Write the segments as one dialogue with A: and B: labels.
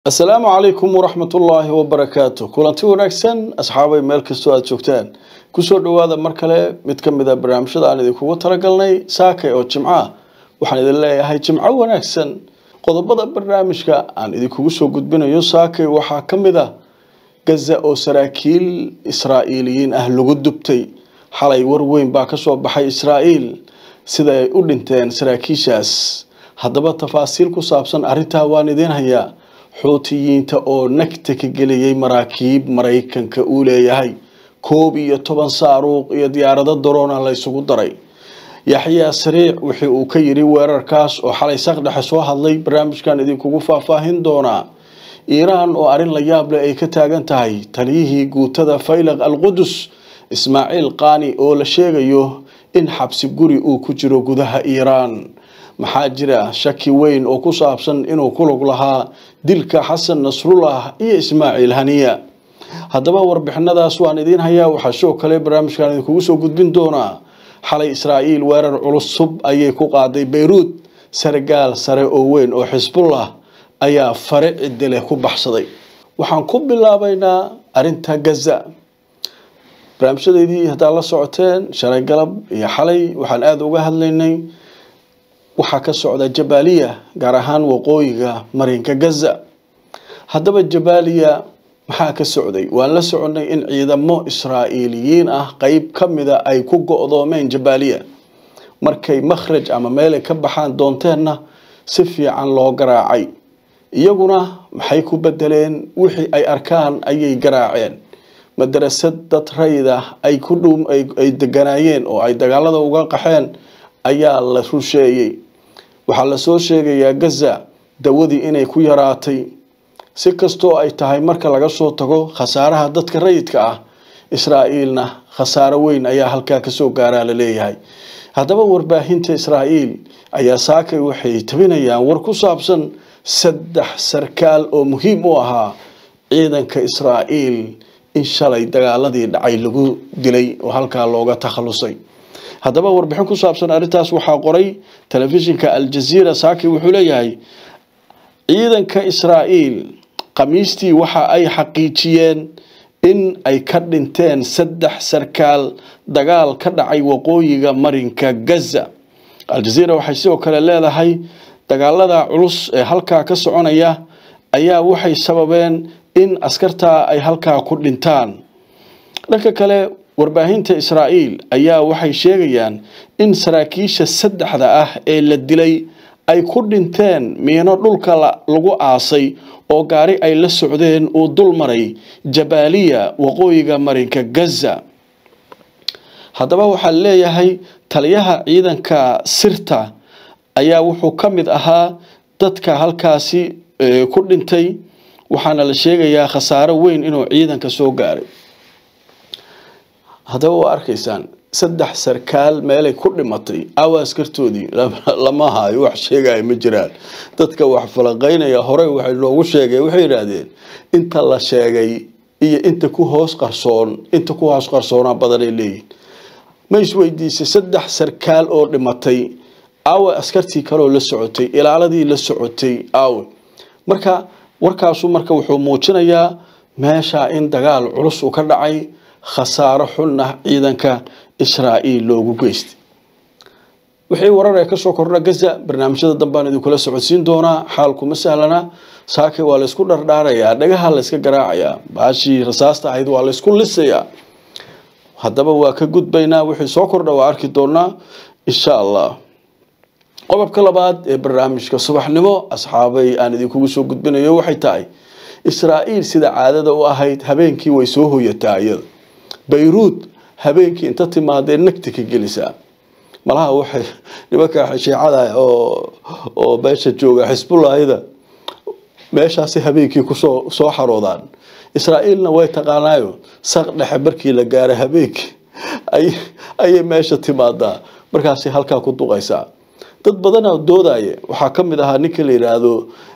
A: asalaamu calaykum waraxmat ullaahi wabarakaatu kulanti wanaagsan asxaabay meel kastoo aada joogtaan kusoo dhowaada mar kale mid ka mid a barnaamijyada aan idinkugu talagalnay saakay oo jimco ah waxaan idin leeyahay jimco wanaagsan qodobada barnaamijka aan idinkugu soo gudbinayo saakay waxaa ka mid ah gaza oo saraakiil israa'iiliyiin ah lagu dubtay xalay war weyn baa kasoo baxay israa'iil sida ay u dhinteen saraakiishaas haddaba tafaasiil ku saabsan arrintaa waan idiin hayaa xuutiyiinta oo nagta ka geliyey maraakiib maraykanka uu leeyahay koob iyo toban saaruuq iyo diyaarado daroona la ysugu daray yaxyaa sariic wixii uu ka yidhi weerarkaas oo xalay saqdhexe soo hadlay barnaamijkan idinkugu faahfaahin doonaa iiraan oo arrin la yaab leh ay ka taagan tahay taliyihii guutada faylaq alqudus ismaaciil qaani oo la sheegayo in xabsi guri uu ku jiro gudaha iiraan maxaa jira shaki weyn oo ku saabsan inuu ku lug lahaa dilka xasan nasrullah iyo ismaaciil haniya haddaba warbixinadaas waan idiin hayaa waxaa sidoo kale barnaamijkan idinkugu soo gudbin doonaa xalay israa'iil weerar culus sub ayay ku qaaday beyruud sargaal sare oo weyn oo xisbullah ayaa fare ciddi leh ku baxsaday waxaan ku bilaabaynaa arrinta gaza barnaamijyadeydii haddaad la socoteen shalay galab iyo xalay waxaan aada uga hadlaynay waxaa ka socda jabaaliya gaar ahaan waqooyiga marinka gaza haddaba jabaaliya maxaa ka socday waan la soconay in ciidamo israa'iiliyiin ah qeyb ka mida ay ku go-doomeen jabaaliya markay makhraj ama meelay ka baxaan doonteenna si fiican loo garaacay iyaguna maxay ku bedeleen wixii ay arkaan ayay garaaceen madarasad dad rayda ay ku dhow ay deganaayeen oo ay dagaalada uga qaxeen ayaa la rusheeyey waxaa lasoo sheegayaa gaza dawadii inay ku yaraatay si kastoo ay tahay marka laga soo tago khasaaraha dadka rayidka ah israa'iilna khasaaro weyn ayaa halkaa kasoo gaaraa la leeyahay haddaba warbaahinta israa'iil ayaa saakay waxay tabinayaan war ku saabsan saddex sarkaal oo muhiim u ahaa ciidanka israa'iil in shalay dagaaladii dhacay lagu dilay oo halkaa looga takhalusay haddaba warbixin ku saabsan arrintaas waxaa qoray telefishinka aljaziira saaki wuxuu leeyahay ciidanka israa'iil khamiistii waxa ay xaqiijiyeen in ay ka dhinteen saddex sarkaal dagaal ka dhacay waqooyiga marinka gaza aljaziira waxay sidoo kale leedahay dagaalada culus ee halkaa ka soconaya ayaa waxay sababeen in askartaa ay halkaa ku dhintaan dhanka kale warbaahinta israa'iil ayaa waxay sheegayaan in saraakiisha saddexda ah ee la dilay ay ku dhinteen miino dhulka lagu aasay oo gaari ay la socdeen uu dul maray jabaaliya waqooyiga marinka gaza haddaba waxaa leeyahay taliyaha ciidanka sirta ayaa wuxuu ka mid ahaa dadka halkaasi ku dhintay waxaana la sheegayaa khasaaro weyn inuu ciidanka soo gaaray haddaba waa arkaysaan saddex sarkaal meelay ku dhimatay awa askartoodii lama haayo wax sheegaya ma jiraan dadka wax falaqaynaya horey waxay loogu sheegay waxay yidhaahdeen inta la sheegay iyo inta ku hoos qarsoon inta ku hoos qarsoonaa badanay leeyihin ma isweydiisay saddex sarkaal oo dhimatay awe askartii kaleoo la socotay ilaaladii la socotay awe marka warkaasu marka wuxuu muujinayaa meesha in dagaal culus uu ka dhacay khasaaro xunna ciidanka israa'iil loogu geystay wixii warar ee kasoo kordha gaza barnaamijyada dambaan idinkula socodsiin doonaa xaalkuma sahlana saake waa laysku dhardhaarayaa dhagaha layska garaacayaa baashii rasaasta ahayd waa laysku lisayaa haddaba waa ka gudbaynaa wixii soo kordha waa arki doonaa insha allah qodobka labaad ee barnaamijka subaxnimo asxaabay aan idinkugu soo gudbinayo waxay tahay israa'iil sida caadada u ahayd habeenkii way soo hoyataa iyada bayruud habeenkii inta timaadee nagti ka gelisaa malaha waxay nimanka shiicada oo oo meesha jooga xisbullahida meeshaasi habeenkii kusoo soo xaroodaan israa'iilna way taqaanaayo saq dhexe markii la gaaro habeenkii ayay meesha timaadaa markaasi halkaa ku duqaysaa dad badana doodaya waxaa ka mid ahaa ninka la yidhaahdo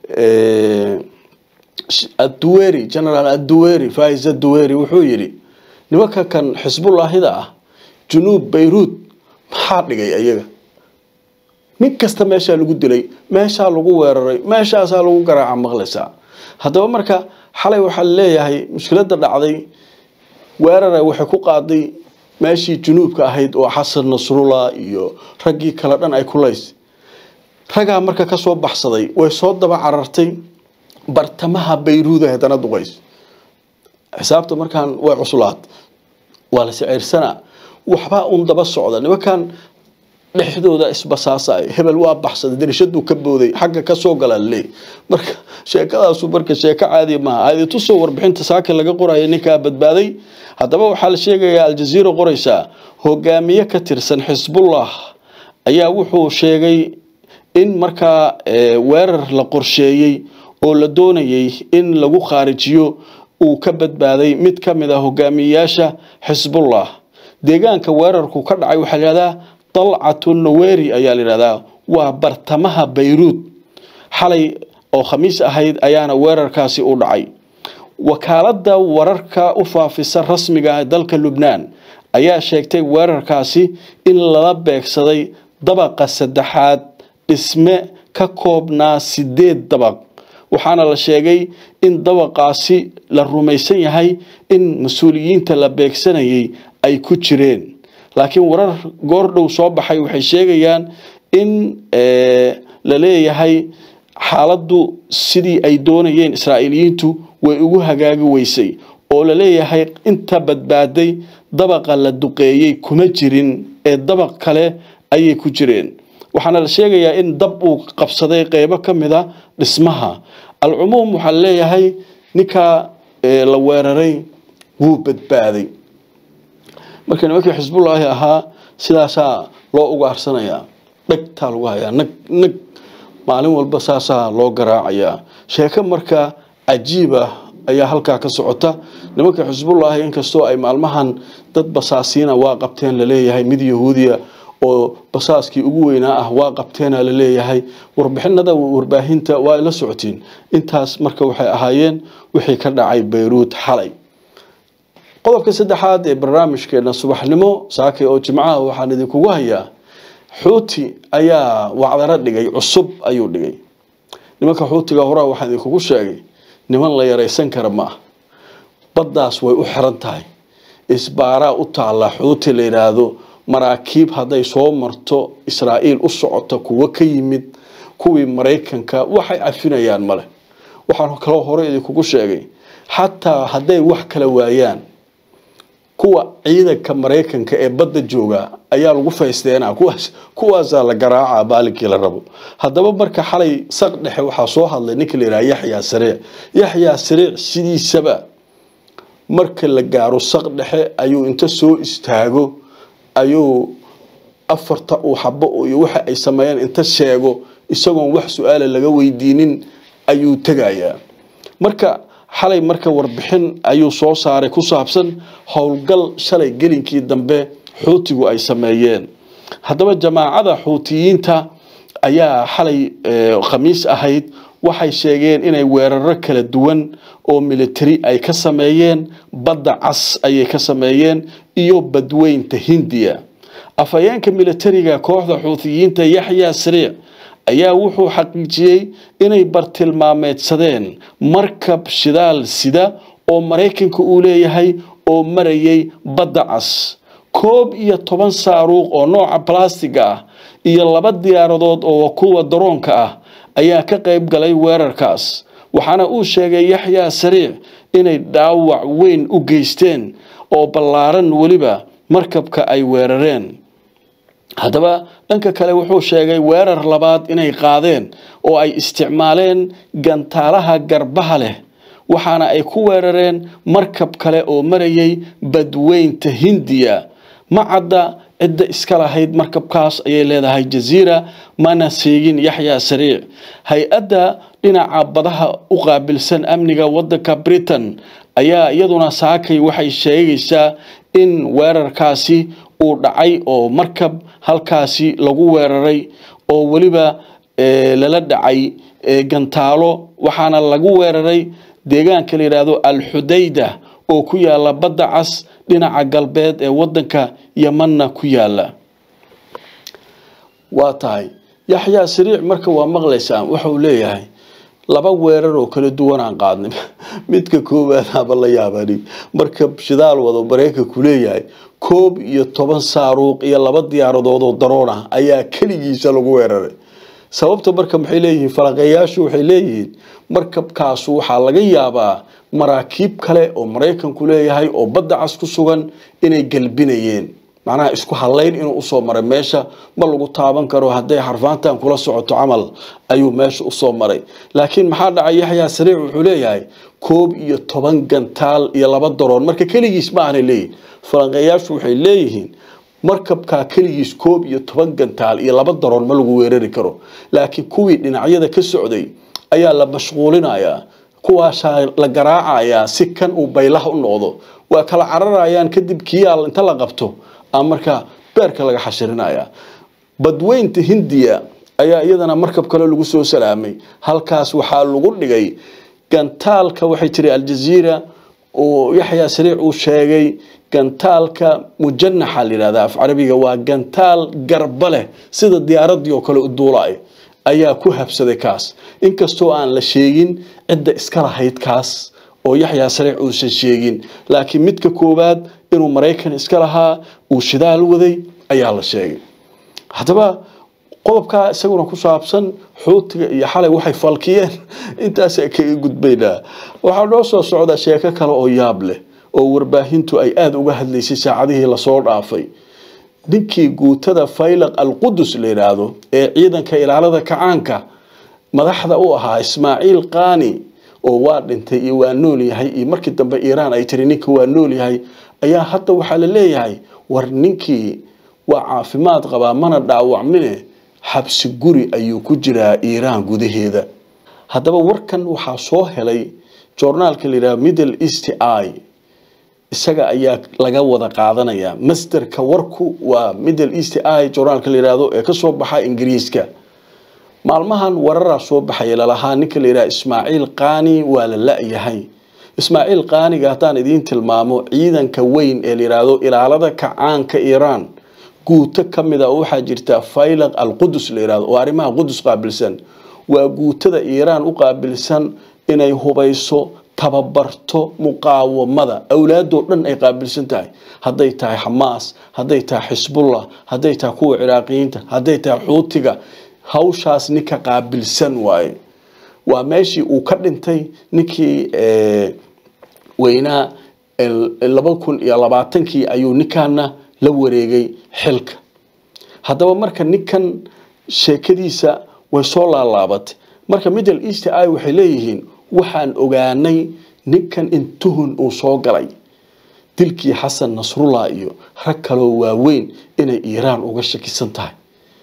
A: aduweri generaal aduweri fais aduweri wuxuu yidhi nimanka kan xisbullahida ah junuub bayruud maxaa dhigay ayaga nin kasta meeshaa lagu dilay meeshaa lagu weeraray meeshaasaa lagu garaaca maqlaysaa haddaba marka xalay waxaa leeyahay mushkiladda dhacday weerara waxay ku qaaday meeshii junuubka ahayd oo xasan nasrullah iyo raggii kale dhan ay kulays raggaa marka kasoo baxsaday way soo daba carartay bartamaha bayruuda haddana duqays xisaabta markaan way cuslaad waa la sicirsanaa waxbaa un daba socda nimankan dhexdooda isbasaasay hebel waa baxsaday darishaduu ka booday xagga kasoo galale marka sheekadaasu marka sheeko caadi maaha aaditusoo warbixinta saakin laga qoraya ninkaa badbaaday haddaba waxaa la sheegayaa aljaziira qoraysaa hogaamiye ka tirsan xisbullah ayaa wuxuu sheegay in markaa weerar la qorsheeyey oo la doonayay in lagu khaarijiyo uu ka badbaaday mid ka mid ah hogaamiyeyaasha xisbullah deegaanka weerarku ka dhacay waxaa layihahdaa dalcatu naweri ayaa layihahdaa waa bartamaha bayruud xalay oo khamiis ahayd ayaana weerarkaasi u dhacay wakaalada wararka u faafisa rasmiga dalka lubnaan ayaa sheegtay weerarkaasi in lala beegsaday dabaqa saddexaad dhisme ka koobnaa sideed dabaq waxaana la sheegay in dabaqaasi la rumaysan yahay in mas-uuliyiinta la beegsanayay ay ku jireen laakiin warar goordhow soo baxay waxay sheegayaan in la leeyahay xaaladdu sidii ay doonayeen israa'iiliyiintu way ugu hagaagi weysay oo la leeyahay inta badbaaday dabaqa la duqeeyey kuma jirin ee dabaq kale ayay ku jireen waxaana la sheegayaa in dab uu qabsaday qeybo ka mid a dhismaha alcumuum waxaa leeyahay ninkaa la weeraray wuu badbaaday marka nimankii xisbullaahi ahaa sidaasaa loo ugaarsanayaa dhegtaa lagu hayaa nag nag maalin walba saasaa loo garaacayaa sheeko marka cajiib ah ayaa halkaa ka socota nimanka xisbullaahi inkastoo ay maalmahan dad basaasiina waa qabteen laleeyahay mid yahuudiya oo basaaskii ugu weynaa ah waa qabteena la leeyahay warbixinada warbaahinta waa la socotiin intaas marka waxay ahaayeen wixii ka dhacay bayruud xalay qodobka saddexaad ee barnaamijkeena subaxnimo saake oo jimcaha waxaan idinkugu hayaa xuuti ayaa wacdaro dhigay cusub ayuu dhigay nimanka xuutiga horaa waxaan idinkugu sheegay niman la yaraysan kara ma ah baddaas way u xiran tahay isbaaraa u taalla xuuti la yidhaahdo maraakiib hadday soo marto israa'iil u socota kuwo ka yimid kuwii maraykanka waxay cafinayaan male waxaan kaloo hore idinkugu sheegay xataa hadday wax kala waayaan kuwa ciidanka maraykanka ee badda jooga ayaa lagu faysteenaa kuwaas kuwaasaa la garaacaa baalinkii la rabo haddaba marka xalay saq dhexe waxaa soo hadlay ninka la yidhaha yaxyaa sariic yaxyaa sariic sidiisaba marka la gaaro saq dhexe ayuu inta soo istaago ayuu afarta uu xabo iyo waxa ay sameeyeen inta sheego isagoon wax su-aala laga weydiinin ayuu tegayaa marka xalay marka warbixin ayuu soo saaray ku saabsan howlgal shalay gelinkii dambe xuutigu ay sameeyeen haddaba jamaacada xuutiyiinta ayaa xalay khamiis ahayd waxay sheegeen inay weeraro kala duwan oo military ay ka sameeyeen badda cas ayay ka sameeyeen iyo badweynta hindiya afhayeenka militariga kooxda xuutiyiinta yaxyaa sariic ayaa wuxuu xaqiijiyey inay bartilmaameedsadeen markab shidaal sida oo maraykanka uu leeyahay oo marayay badda cas koob iyo toban saaruuq oo nooca balastiga ah iyo laba diyaaradood oo kuwa daroonka ah ayaa ka qayb galay weerarkaas waxaana uu sheegay yaxyaa sariic inay dhaawac weyn u geysteen oo ballaaran weliba markabka ay weerareen haddaba dhanka kale wuxuu sheegay weerar labaad inay qaadeen oo ay isticmaaleen gantaalaha garbaha leh waxaana ay ku weerareen markab kale oo marayay badweynta hindiya ma cadda cidda iska lahayd markabkaas ayay leedahay jaziira mana seegin yaxyaa sariic hay-adda dhinaca badaha u qaabilsan amniga wadanka britain ayaa iyaduna saakay waxay sheegaysaa in weerarkaasi uu dhacay oo markab halkaasi lagu weeraray oo weliba lala dhacay gantaalo waxaana lagu weeraray deegaanka la yidhaahdo alxudayda oo ku yaala badda cas dhinaca galbeed ee wadanka yamanna ku yaala waa tahay yaxyaa sariic marka waa maqlaysaan waxauu leeyahay laba weerar oo kala duwan aan qaadnay midka koowaad haba la yaabani marka shidaal wado mareykanku leeyahay koob iyo toban saaruuq iyo laba diyaaradood oo daroon ah ayaa keligiisa lagu weeraray sababta marka maxay leeyihiin falaqeeyaashu waxay leeyihiin markabkaasu waxaa laga yaabaa maraakiib kale oo maraykanku leeyahay oo badda cas ku sugan inay galbinayeen macnaha isku halayn inuu usoo maray meesha ma lagu taaban karo hadday xarfaantan kula socoto camal ayuu meesha usoo maray laakiin maxaa dhacay yaxyaa sariic wuxuu leeyahay koob iyo toban gantaal iyo laba daroon marka keligiis ma aanay leeyihin falanqeeyaashu waxay leeyihiin markabkaa keligiis koob iyo toban gantaal iyo laba daroon ma lagu weerari karo laakiin kuwii dhinacyada ka socday ayaa la mashquulinayaa kuwaasaa la garaacayaa si kan uu baylaha u noqdo waa kala cararayaan kadib kiyaal inta la qabto a markaa beerka laga xashirinaya badweynta hindiya ayaa iyadana markab kale lagu soo salaamay halkaas waxaa lagu dhigay gantaalka waxay tiri aljaziira oo yaxyaa sariic uu sheegay gantaalka mujanaxa la yihahda af carabiga waa gantaal garba leh sida diyaaradii oo kale u duulay ayaa ku habsaday kaas inkastoo aan la sheegin cidda iska lahayd kaas oo yaxyaa sariic uusan sheegin laakiin midka koowaad inuu maraykan iska lahaa uu shidaal waday ayaa la sheegay haddaba qodobkaa isaguna ku saabsan xuutiga iyo xalay waxay falkiyeen intaasa kaga gudbaynaa waxaa noo soo socda sheeko kale oo yaab leh oo warbaahintu ay aada uga hadlaysay saacadihii lasoo dhaafay ninkii guutada faylaq alqudus la yidhaahdo ee ciidanka ilaalada kacaanka madaxda u ahaa ismaaciil qaani oo waa dhintay iyo waa nool yahay iyo markii dambe iiraan ay tiri ninka waa nool yahay ayaa hadda waxaa la leeyahay war ninkii waa caafimaad qabaa mana dhaawacmine xabsi guri ayuu ku jiraa iiraan gudaheeda haddaba warkan waxaa soo helay joornaalka la yidhaha middle east i isaga ayaa laga wada qaadanaya masderka warku waa middle east i joornaalka la yidhaahdo ee kasoo baxa ingiriiska maalmahan wararaa soo baxaya lalahaa ninka la yidhaha ismaaciil qaani waa la la-yahay ismaaciil qaaniga haddaan idiin tilmaamo ciidanka weyn ee la yidhaahdo ilaalada kacaanka iiraan guuto ka mid a oo waxaa jirta faylaq alqudus la yidhahdo oo arrimaha qudus qaabilsan waa guutada iiraan u qaabilsan inay hubayso tababarto muqaawamada awlaadoo dhan ay qaabilsan tahay hadday tahay xamaas hadday tahay xisbullah hadday tahay kuwa ciraaqiyiinta hadday tahay xuutiga hawshaas ninka qaabilsan waaye waa meeshii uu ka dhintay ninkii weynaa laba kun iyo labaatankii ayuu ninkaana la wareegay xilka haddaba marka ninkan sheekadiisa way soo laalaabatay marka middle east i waxay leeyihiin waxaan ogaanay ninkan in tuhun uu soo galay dilkii xasan nasrullah iyo rag kaloo waaweyn inay iiraan uga shakisan tahay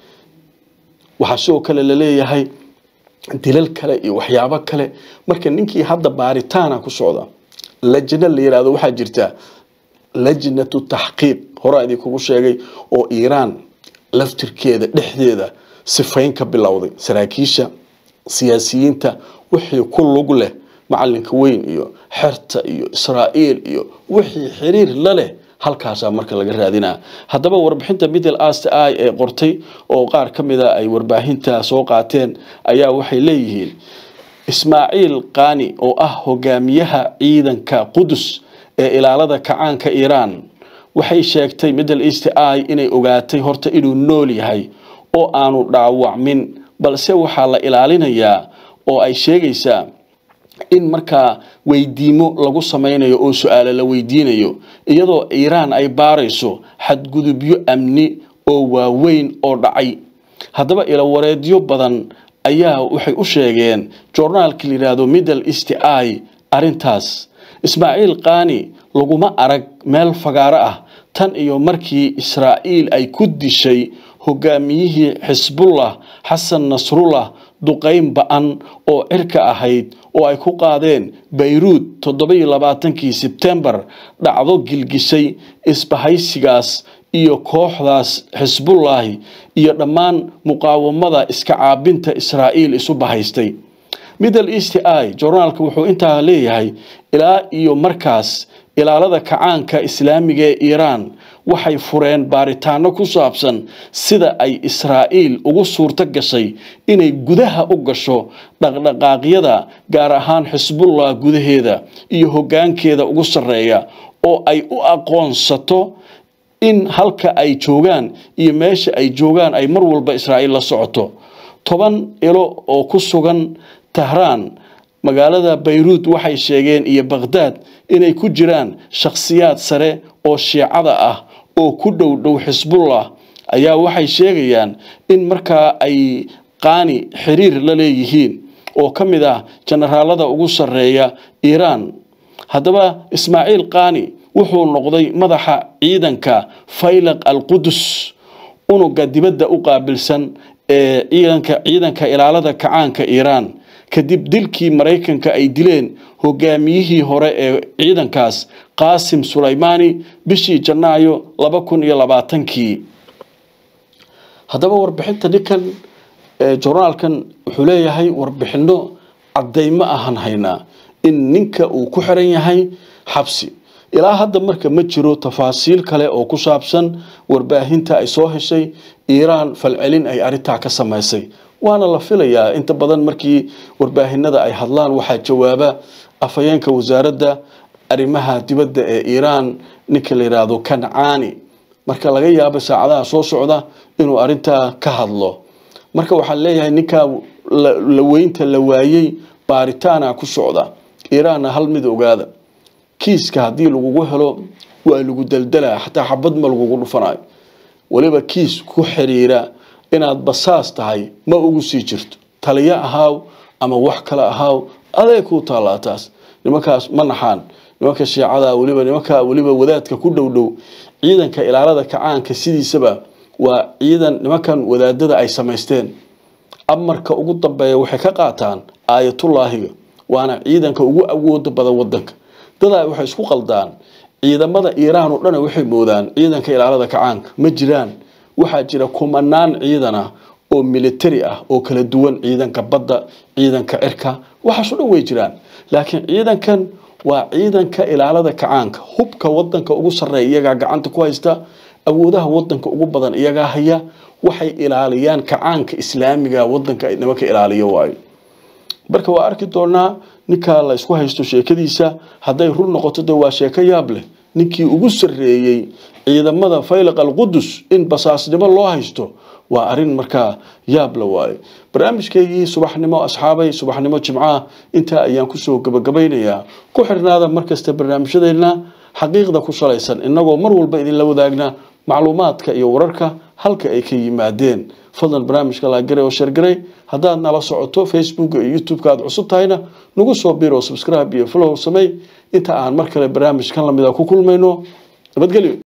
A: waxaa sidoo kale laleeyahay dilal kale iyo waxyaabo kale marka ninkii hadda baaritaana ku socda lajna la yihahdo waxaa jirta lajnatu taxqiiq horaa idinkugu sheegay oo iiraan laftirkeeda dhexdeeda sifayn ka bilowday saraakiisha siyaasiyiinta wixii ku lug leh macalinka weyn iyo xerta iyo israa'iil iyo wixii xiriir la leh halkaasaa marka laga raadinaa haddaba warbixinta middle ast i ee qortay oo qaar ka mida ay warbaahinta soo qaateen ayaa waxay leeyihiin ismaaciil qaani oo ah hogaamiyaha ciidanka qudus ee ilaalada kacaanka iiraan waxay sheegtay middle east i inay ogaatay horta inuu nool yahay oo aanu dhaawacmin balse waxaa la ilaalinayaa oo ay sheegaysaa in markaa weydiimo lagu samaynayo oo su-aalo la weydiinayo iyadoo iiraan ay baarayso xadgudubyo amni oo waaweyn oo dhacay haddaba ilawareedyo badan ayaa waxay u sheegeen joornaalka la yidhaahdo middle east i arrintaas ismaaciil qaani laguma arag meel fagaaro ah tan iyo markii israa'iil ay ku dishay hogaamiyihii xisbullah xasan nasrullah duqayn ba-an oo cirka ahayd oo ay ku qaadeen bayruud toddobiyo labaatankii sebtembar dhacdo gilgishay isbahaysigaas iyo kooxdaas xisbullaahi iyo dhammaan muqaawamada iska caabinta israa'iil isu bahaystay middle east i joornaalka wuxuu intaa leeyahay ilaa iyo markaas ilaalada kacaanka islaamiga ee iiraan waxay fureen baaritaano ku saabsan sida ay israa'iil ugu suurto gashay inay gudaha u gasho dhaqdhaqaaqyada gaar ahaan xisbullah gudaheeda iyo hoggaankeeda ugu sarreeya oo ay u aqoonsato in halka ay joogaan iyo meesha ay joogaan ay mar walba israa'iil la socoto toban ilo oo ku sugan tahraan magaalada bayruud waxay sheegeen iyo bakhdaad inay ku jiraan shakhsiyaad sare oo shiicada ah oo ku dhow dhow xisbullah ayaa waxay sheegayaan in markaa ay qaani xiriir la leeyihiin oo ka mid ah jenaraalada ugu sarreeya iiraan haddaba ismaaciil qaani wuxuu noqday madaxa ciidanka faylaq alqudus unuga dibadda u qaabilsan ee ciidanka ciidanka ilaalada kacaanka iiraan kadib dilkii maraykanka ay dileen hogaamiyihii hore ee ciidankaas qaasim sulaymaani bishii janaayo laba kun iyo labaatankii haddaba warbixinta ninkan jornaalkan wuxuu leeyahay warbixino caddaymo ahan haynaa in ninka uu ku xiran yahay xabsi ilaa hadda marka ma jiro tafaasiil kale oo ku saabsan warbaahinta ay soo heshay iiraan falcelin ay arintaa ka samaysay waana la filayaa inta badan markii warbaahinada ay hadlaan waxaa jawaaba afhayeenka wasaaradda arrimaha dibadda ee iiraan ninka la yidhaahdo kancaani marka laga yaabo saacadaha soo socda inuu arintaa ka hadlo marka waxaan leeyahay ninkaa la weynta la waayey baaritaana ku socda iiraanna hal mid ogaada kiiska haddii lagugu helo waa lagu daldalaa xataa xabad ma lagugu dhufanayo weliba kiis ku xiriira inaad basaas tahay ma ugu sii jirto taliyo ahaaw ama wax kale ahaaw aday kuu taallaa taas nimankaas ma naxaan nimanka shiicada weliba nimanka weliba wadaadka ku dhow dhow ciidanka ilaalada kacaanka sidiisaba waa ciidan nimankan wadaadada ay samaysteen amarka ugu dambeeya waxay ka qaataan aayatullaahiga waana ciidanka ugu awooda badan wadanka dadaa waxay isku qaldaan ciidamada iiraan oo dhan waxay moodaan ciidanka ilaalada kacaanka ma jiraan waxaa jira kumanaan ciidan ah oo militari ah oo kala duwan ciidanka badda ciidanka cirka waxaasoo dhan way jiraan laakiin ciidankan waa ciidanka ilaalada kacaanka hubka wadanka ugu sarreeya iyagaa gacanta ku haysta awoodaha wadanka ugu badan iyagaa haya waxay ilaaliyaan kacaanka islaamiga wadanka nimanka ilaaliyo waayo marka waa arki doonaa ninkaa la isku haysto sheekadiisa hadday run noqoto de waa sheeko yaab leh ninkii ugu sarreeyey ciidamada faylaq alqudus in basaasnimo loo haysto waa arin markaa yaab la waayo barnaamijkeygii subaxnimo asxaabay subaxnimo jimcaha intaa ayaan kusoo gabagabaynayaa ku xirnaada markasta barnaamijyadeena xaqiiqda ku salaysan inagoo mar walba idinla wadaagna macluumaadka iyo wararka halka ay ka yimaadeen fadlan barnaamijka laagare oo sheergaray haddaad nala socoto facebook iyo youtube-ka aad cusub tahayna nagu soo biro subscribe iyo follow samey inta aan mar kale barnaamijkan lamida ku kulmayno nabadgelyo